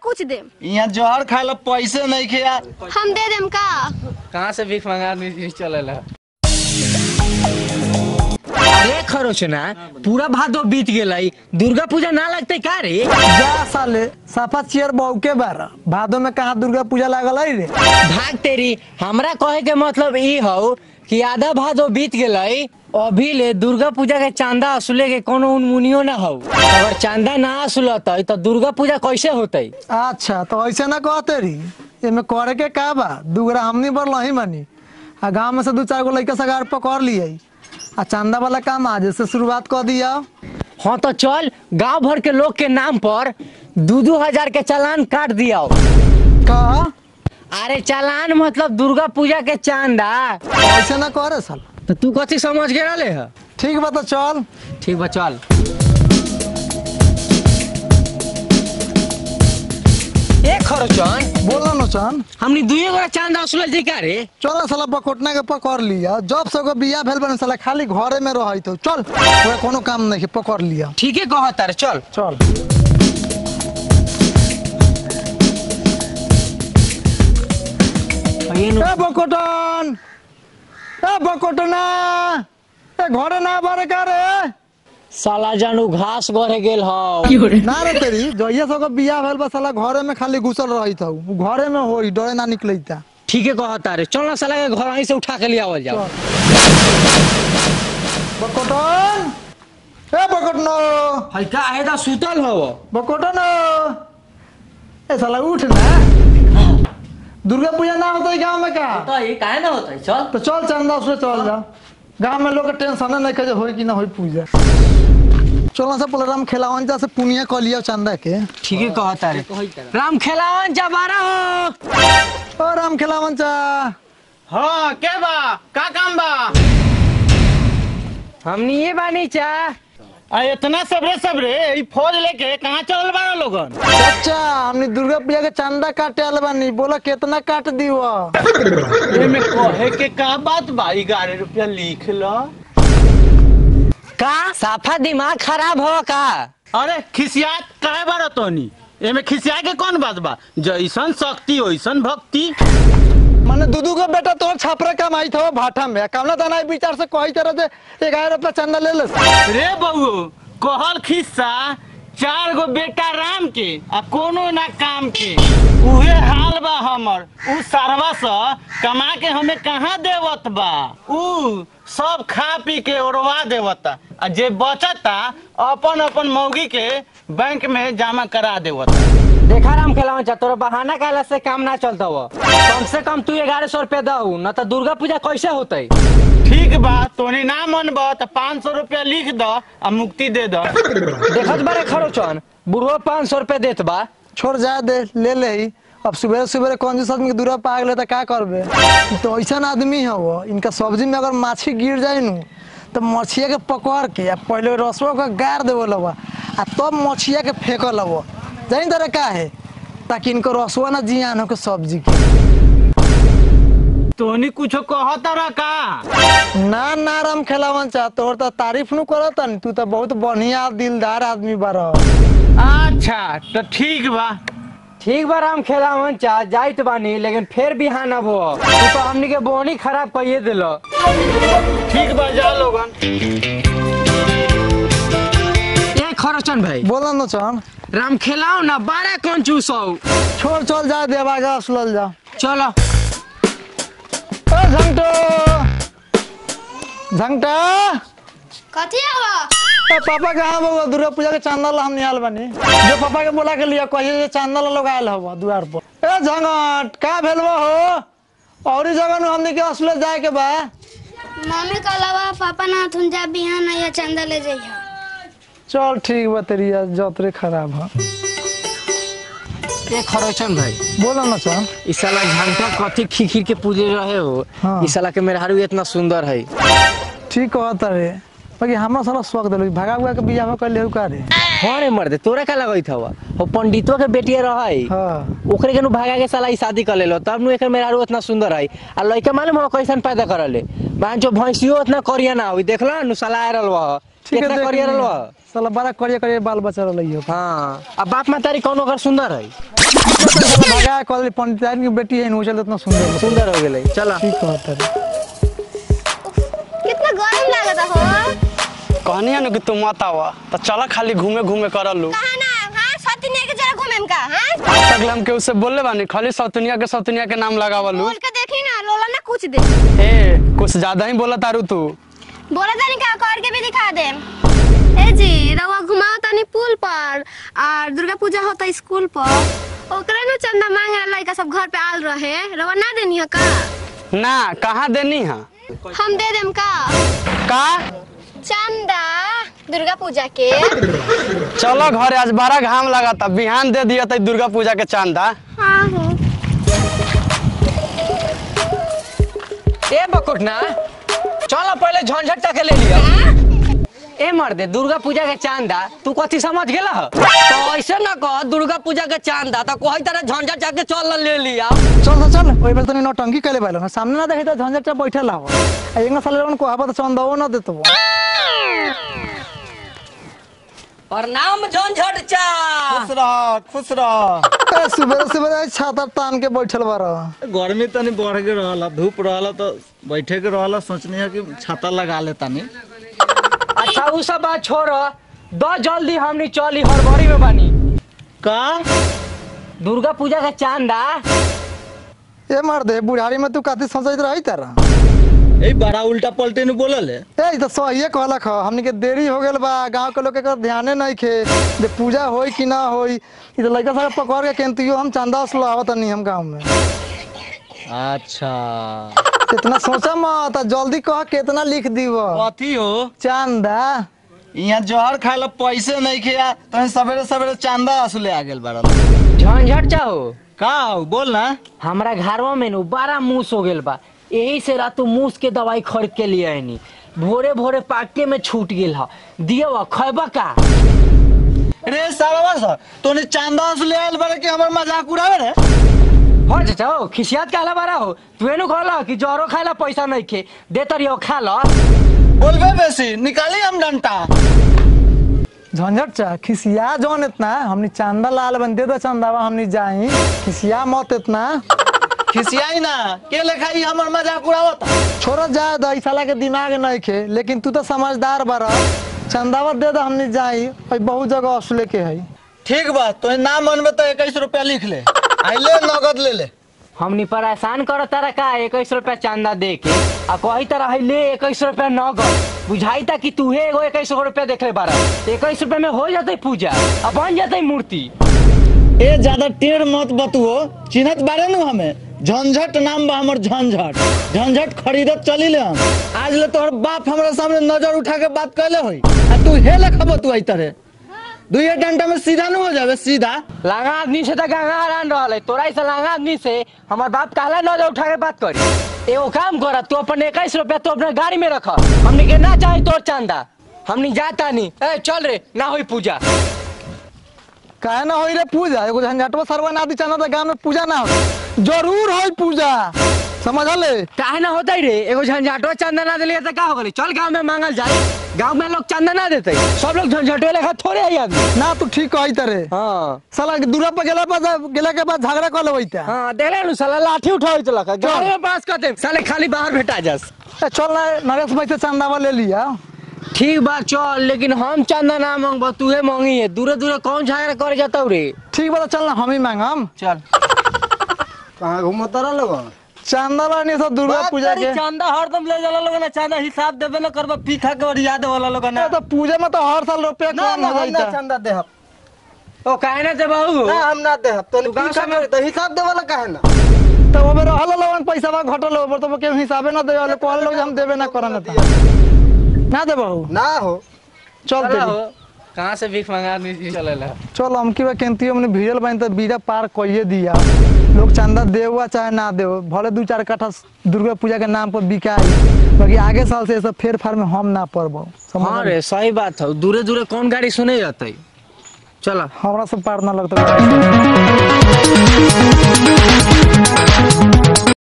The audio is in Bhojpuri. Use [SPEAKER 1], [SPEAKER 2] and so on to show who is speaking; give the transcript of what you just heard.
[SPEAKER 1] कुछ दे
[SPEAKER 2] यहाँ जहर खाए ला पैसे नहीं खिया
[SPEAKER 1] हम दे देम का
[SPEAKER 3] कहाँ से भीख मंगा नहीं चलेला अरे खरोचना पूरा भादो बीत गेलै दुर्गा पूजा ना लगते का रे
[SPEAKER 4] जा साले साफा चेयर बहुके बार भादो में कहाँ दुर्गा पूजा लागल है रे
[SPEAKER 3] भाग तेरी हमरा कहे के मतलब ई हौ कि आधा भादो बीत गेलै अभी ले दुर्गा पूजा के चांदा असुले के कोनो उनमुनियो ना हौ अगर चांदा ना असुलतै तो दुर्गा पूजा कैसे होतै
[SPEAKER 4] अच्छा तो ऐसे ना कहते रही एमे करे के का बा दूगरा हमनी बर लही मनी आ गाँव में से दू चार गो लड़का सगार पकड़ लिए आ चंदा वाला काम आज से शुरुआत कर दिया
[SPEAKER 3] हाँ तो चल गांव भर के लोग के नाम पर दू दू हजार के चालान काट दिया
[SPEAKER 4] का
[SPEAKER 3] अरे चालान मतलब दुर्गा पूजा के चांदा
[SPEAKER 4] ऐसे ना करे साल
[SPEAKER 3] तो तू कथी समझ के रहले है
[SPEAKER 4] ठीक बा तो चल
[SPEAKER 3] ठीक बा चल ए खरचन
[SPEAKER 4] बोला नो चन
[SPEAKER 3] हमनी दुइये गोरा चांदा असुल जी का रे
[SPEAKER 4] चल साला बकोटना के पकड़ लिया जब से को बिया भेल बने साला खाली घरे में रही तो चल ओकरा कोनो काम नहीं पकड़ लिया
[SPEAKER 3] ठीके कह तारे चल
[SPEAKER 4] चल
[SPEAKER 3] ये नु-
[SPEAKER 4] ए बकोटन ए बकोटना ए घरे ना बारे का रे
[SPEAKER 3] साला जानू घास गढ़े गेल हौ
[SPEAKER 4] ना रे तेरी जइया सब बिया भेल बा साला घरे में खाली घुसल रही था घरे में होई डरे ना निकलैता
[SPEAKER 3] ठीके कह तारे चल ना साला के घर वहीं से उठा के ले आवल जाओ
[SPEAKER 4] बकोटन ए बकोटनो
[SPEAKER 3] हल्का है तो सुतल हो
[SPEAKER 4] बकोटन ए साला उठ ना दुर्गा पूजा ना होता है गाँव में का
[SPEAKER 3] तो ये काहे ना होता है चल
[SPEAKER 4] तो चल चंदा उससे चल जा गाँव में लोग के टेंशन नहीं करे होई कि ना होई पूजा चलो से प्रोग्राम खेलावन जा से पुनिया कह लिया चंदा के
[SPEAKER 3] ठीके कह तारे राम खेलावन जबारा हो
[SPEAKER 4] ओ राम खेलावन चा
[SPEAKER 2] हाँ के बा का काम बा
[SPEAKER 3] हमनी ये बानी चा
[SPEAKER 2] आ इतना सबरे सबरे ई फौज लेके कहाँ चलल बाड़ा लोगन
[SPEAKER 4] अच्छा हमने दुर्गा पूजा के चंदा काटे आल बानी बोला कितना काट दी
[SPEAKER 2] एमे कहे के का बात बा ग्यारह रुपया लिख लो
[SPEAKER 3] का साफा दिमाग खराब हो का
[SPEAKER 2] अरे खिसियात काहे बाड़ा तोनी एमे खिसिया के कौन बात बा जैसन शक्ति वैसन भक्ति
[SPEAKER 4] माने दूधू के बेटा तोर छापरा कमाई था भाटा में कामना तना विचार से कही तरह से ग्यारह रुपया चंदा ले ले
[SPEAKER 2] रे बहू कहल खिस्सा चार गो बेटा राम के आ कोनो ना काम के उहे हाल बा हमर उ सारवा स कमा के हमें कहाँ देवत बा उ सब खा पी के ओरवा देवता आ जे बचता अपन अपन मौगी के बैंक में जमा करा देवता
[SPEAKER 3] देखा राम खेलावन चा तोरा बहाना कहला से काम ना चलता हो कम से कम तू ग्यारह सौ रुपया दऊ न तो दुर्गा पूजा कैसे होतई
[SPEAKER 2] ठीक बा तोनी ना मन बा तो पाँच सौ रुपया लिख द आ मुक्ति दे द
[SPEAKER 3] देखत बारे खरोचन बुढ़ो पाँच सौ रुपया देत बा
[SPEAKER 4] छोड़ जा दे ले ले ही अब सुबह सुबह कंजूस आदमी के दूरा पा गए तो क्या करबे ई तो ऐसा आदमी है वो इनका सब्जी में अगर माछी गिर जाए नु तो मछिया के पकड़ के आ पहले रसवा के गाड़ देवे लवा आ तब मछिया के फेंक लवा जानी तरह का है ताकि इनको रसवा ना जियान हो के सब्जी के
[SPEAKER 2] तोनी कुछो कहता रहा का
[SPEAKER 4] ना ना राम खेलावन चाह तोर तो तारीफ नु करत नी तू तो बहुत बढ़िया दिलदार आदमी बार
[SPEAKER 2] अच्छा तो ठीक बा
[SPEAKER 3] ठीक बा राम खेलावन चा जाइत बानी लेकिन फिर बिहान अब हो तू तो हमनी के बोनी खराब कइए दिलो
[SPEAKER 2] ठीक बा जा लोगन
[SPEAKER 3] ए खरोचन भाई
[SPEAKER 4] बोला न चन
[SPEAKER 3] राम खेलाओ ना बारह कौन चूसो
[SPEAKER 4] छोड़ चल जा देवागा असलल जा
[SPEAKER 3] चलो
[SPEAKER 4] ओ झंटो झंटा
[SPEAKER 1] कथी आवा
[SPEAKER 4] ए पापा कहाँ बाबा दुर्गा पूजा के चांदा ला हम निहाल बनी जो पापा के बोला के लिया कहिए जे चांदा ला लोग आयल हवा द्वार पर ए झंगट का भेल बा हो औरी जगह नु हमनी के असले जाए के बा
[SPEAKER 1] मम्मी के अलावा पापा ना थुन जा बिहान या चंदा ले जइहा
[SPEAKER 4] चल ठीक बा तेरी आज जतरे खराब है
[SPEAKER 3] ए खरोचन भाई
[SPEAKER 4] बोला न चल
[SPEAKER 3] ई साला घंटा कथी खिखिर के पूजे रहे हो
[SPEAKER 4] हाँ।
[SPEAKER 3] ई साला के मेहरारू इतना सुंदर है
[SPEAKER 4] ठीक कहता रे बाकी हमरा साला शौक दिलो भगा भगा के बियाह कर ले का रे
[SPEAKER 3] हाँ रे मर्दे तोरा का लगई हवा हो पंडितो के बेटिया रहे
[SPEAKER 4] हाँ
[SPEAKER 3] ओकरे के नु भागा के साला ई शादी कर लेलो तब नु एकर मेहरारू इतना सुंदर है आ लइका मालूम हो कैसन पैदा करले बान जो भैंसियो इतना करिया ना होई देखला नु साला आ रहल बा
[SPEAKER 4] ठीक है
[SPEAKER 3] कितना
[SPEAKER 4] देख
[SPEAKER 3] करिया रहल
[SPEAKER 4] लिया।
[SPEAKER 3] बा
[SPEAKER 4] साला बड़ा करिया करिया बाल बच्चा रही हो
[SPEAKER 3] हाँ अब बाप मातारी कौन ओकर सुंदर है
[SPEAKER 4] भगा कॉलेज पंचायत की बेटी है नु चल इतना सुंदर
[SPEAKER 3] सुंदर हो गेलै चला
[SPEAKER 4] ठीक कहता रे
[SPEAKER 1] कितना गर्म लागता हो
[SPEAKER 5] कहनी है ना कि तू मत आवा तो चला खाली घूमे घूमे कर लू
[SPEAKER 1] कहा ना हाँ सतिने के जरा घूमे का हाँ
[SPEAKER 5] आज तक हम के उससे बोलले बानी खाली सौतनिया के सौतनिया के नाम लगावलू
[SPEAKER 1] बोल के देखी ना लोला ना कुछ दे
[SPEAKER 5] ए कुछ ज्यादा ही बोला तारू तू
[SPEAKER 1] बोला तनी का कर के भी दिखा दे ए जी रवा घुमाओ तनी पुल पर और दुर्गा पूजा होता स्कूल पर ओकरा ना चंदा मांगे लड़का सब घर पे आल रहे रवा ना देनी है का
[SPEAKER 5] ना कहाँ देनी है
[SPEAKER 1] हम दे देम का
[SPEAKER 5] का
[SPEAKER 1] चंदा दुर्गा पूजा के
[SPEAKER 5] चलो घरे आज बड़ा घाम लगा था बिहान दे दिया था दुर्गा पूजा के चांदा
[SPEAKER 1] हाँ हो
[SPEAKER 3] ए बकुटना चल पहले झंझट के ले लिया ए मर्दे दुर्गा पूजा के चांदा तू कथी समझ गेला ह? तो ऐसे ना कह दुर्गा पूजा के चांदा तो कोई तरह झंझट जाके चल ले लिया
[SPEAKER 4] चल तो चल ओइ बेर तनी नौटंकी कैले बाइल ना सामने ना देखे तो झंझट चा बैठल हो आ एंगा साले लोगन को आबा तो चंदवो ना देतो
[SPEAKER 3] और नाम झंझट चा
[SPEAKER 2] खुश रह खुश रह
[SPEAKER 4] ए सुबह सुबह छाता तान के बैठल बारा
[SPEAKER 2] गर्मी तनी बढ़ के रहला धूप रहला तो बैठे के रहला सोचनी है कि छाता लगा ले तनी
[SPEAKER 3] अच्छा उ सब बात छोड़ द जल्दी हमनी चली हड़बड़ी में बानी
[SPEAKER 2] का
[SPEAKER 3] दुर्गा पूजा का चांदा
[SPEAKER 4] ए मार दे बुढ़ारी में तू काती सोचत रही तारा
[SPEAKER 2] ए बड़ा उल्टा पलटे न बोलल है
[SPEAKER 4] ए ई तो सही कहलक ह हमनी के देरी हो गेल बा गांव के लोग के एकर ध्याने नहीं खे जे पूजा होई कि ना होई ई तो लड़का सब पकड़ के केंतियो हम चंदा उसलो आवत नहीं हम गांव में
[SPEAKER 2] अच्छा
[SPEAKER 4] इतना सोचा मत आ जल्दी कह कितना लिख दीव
[SPEAKER 2] कथी हो
[SPEAKER 4] चंदा
[SPEAKER 2] यहाँ जहर खाए ला पैसे नहीं खिया तो सवेरे सवेरे चांदा असले आ गेल बड़ा
[SPEAKER 3] झंझट चाहो
[SPEAKER 2] का हो बोल ना
[SPEAKER 3] हमारा घरवा में नु बड़ा मूस हो गेल बा यही से रातू मूस के दवाई खरीद के लिए आईनी भोरे भोरे पाके में छूट गेल ह दियो खैबा का
[SPEAKER 2] रे सालवा सा तोने चांदा असले आयल बड़ा कि हमर मजाक उड़ावे रे
[SPEAKER 3] हो चाचा हो खिसियात काला बारा हो तू एनु कहला कि जरो खाला पैसा नहीं खे दे तरियो खा ल
[SPEAKER 2] बोलबे बेसी निकाली हम डंटा
[SPEAKER 4] झंझट चा खिसिया जौन इतना हमनी चांदा लाल बन दे दो चंदावा हमनी जाई खिसिया मत इतना
[SPEAKER 2] खिसियाई ना के लेखा ई हमर मजाक उड़ावत
[SPEAKER 4] छोड़ो जा दो ई साला के दिमाग नहीं खे लेकिन तू तो समझदार बारा चंदावा दे दो हमनी जाई भाई बहुत जगह असले के है
[SPEAKER 2] ठीक बा तो ना मनबे तो इक्कीस रुपया लिख ले आइले नगद ले ले
[SPEAKER 3] हमनी परेशान कर तारा का इक्कीस रुपया चांदा दे के आ कही तरह है ले इक्कीस रुपया नगद बुझाई था कि तू एगो इक्कीस रुपया देख ले बारा इक्कीस रुपया में हो जाते पूजा आ बन जाते मूर्ति
[SPEAKER 2] ए ज्यादा टेढ़ मत बतुओ चिन्हत बारे नु हमें झंझट नाम बा हमर झंझट झंझट खरीदत चली ले हम आज ले तोहर बाप हमरा सामने नजर उठा के बात कैले होई आ तू हे लेखा बतुआई तरे दुइये डंडा में सीधा न हो जावे सीधा
[SPEAKER 3] लांगा आदमी से तो गंगा हरान रहा है तोरा ऐसा लांगा आदमी से हमार बाप कहला नजर उठा के बात करी एगो काम कर तू अपन इक्कीस रुपया तू अपने गाड़ी में रख हमने के ना चाहे तोर चांदा हमने जाता नहीं ए चल रे ना होई पूजा
[SPEAKER 4] काहे ना होई रे पूजा एगो झंझटवा सरवा ना दी चंदा तो गांव में पूजा ना हो जरूर होई पूजा समझले
[SPEAKER 3] काहे ना होता रे एगो झंझाटो चंदा ना दिलिए तो का हो गई चल गांव में मांगल जाए गांव में लोग चंदा ना देते सब लोग झंझाटो लेखा थोड़े आई आदमी
[SPEAKER 4] ना तू ठीक कही तरे
[SPEAKER 3] हाँ
[SPEAKER 4] साला दूरा पर गेला पर गेला के बाद झगड़ा कर लेवैता
[SPEAKER 3] हाँ देख रहे साला लाठी उठावे चला गाड़ी में पास करते साले खाली बाहर भेटा जास
[SPEAKER 4] ए, चल ना नरेश भाई से चंदावा ले लिया
[SPEAKER 3] ठीक बात चल लेकिन हम चंदा ना मांगबो तूहे मांगी है दूरे दूरे कौन झगड़ा करे जाता रे
[SPEAKER 4] ठीक बा तो चल ना हम ही मांगम
[SPEAKER 3] चल
[SPEAKER 2] कहां घूमत रह लोग
[SPEAKER 4] चंदा लानी सब दुर्गा पूजा के
[SPEAKER 3] चंदा हरदम ले जाला लोग ना चंदा हिसाब देबे ना करबा पी खा के और याद वाला लोग ना
[SPEAKER 4] ए, तो पूजा में तो हर साल रुपया कम हो जाता
[SPEAKER 2] चंदा दे
[SPEAKER 3] ओ काहे ना दे बाबू
[SPEAKER 2] हम ना दे तो
[SPEAKER 3] तू गांव में
[SPEAKER 2] तो हिसाब दे वाला काहे ना
[SPEAKER 4] तो वो मेरा हल लोगन पैसा बा घटल हो तो के हिसाबे ना देवे कहल लोग हम देवे ना करन था ना दे बहू
[SPEAKER 2] ना हो
[SPEAKER 4] चल दे
[SPEAKER 3] कहाँ से भीख मंगा आदमी चलेला
[SPEAKER 4] चल हम की बा केंतियो हमने भिड़ल बन तो बीरा पार कइए दिया लोग चंदा देवा चाहे ना देव भले दू चार कट्ठा दुर्गा पूजा के नाम पर बिकाई बाकी आगे साल से ये सब फेर फार में हम ना पड़बो
[SPEAKER 3] हाँ रे सही बात है दूरे दूरे कौन गाड़ी सुने जाते चला
[SPEAKER 4] हमरा सब पार ना लगता